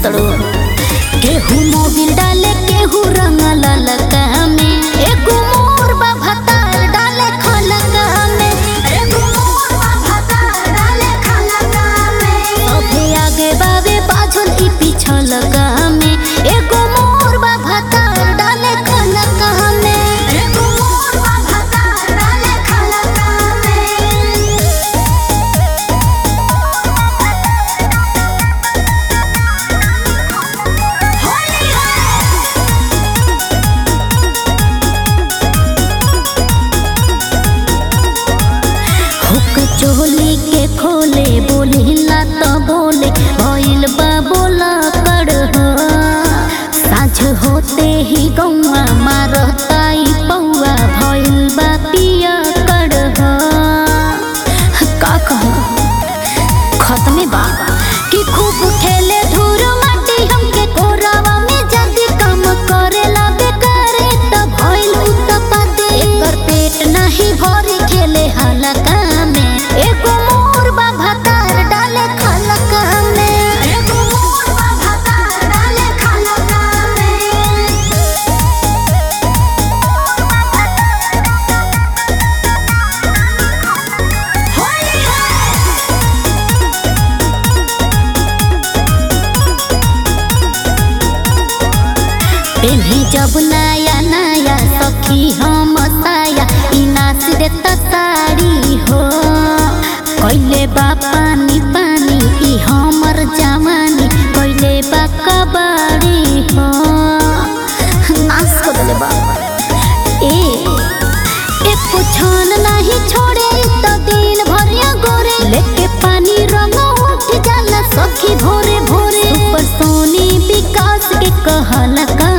तड़ो केहू मोबिल डाले केहू रंग ललका में एगो मोर बा भतार डाले खलका में एगो मोर बा भतार डाले खलका में अबे आगे बावे पाछल ई पिछल में एगो मोर बा भतार डाले खलका में एगो मोर बा भतार डाले खलका में हुक चोली के खोले बोलिला तो बोले भइल बा बोला कर हो साँझ होते ही गौआ मारताई पौआ भइल बा पिया कर हो का कहूँ खत्मे बा कि खूब खेले धूर माटी हमके कोरावा में जदी काम करेला बेकारे त भइल उत्पादे एकर पेट नाही भरी खेले हलका में एगो मोर बा भतार डाले खलका में एगो मोर बा भतार डाले खलका में पेन्ही जब नया नया सखी हम साया ई नाच देता साड़ी हो कैले बा पानी पानी ई हमर जवानी कैले बा कबाड़ी हो नाच कर देले बा ए एक छन नहीं छोड़े तो दिन भरिया गोरे लेके पानी रंग उठ जाला सखी भोरे भोरे सुपर सोनी विकास के कहला का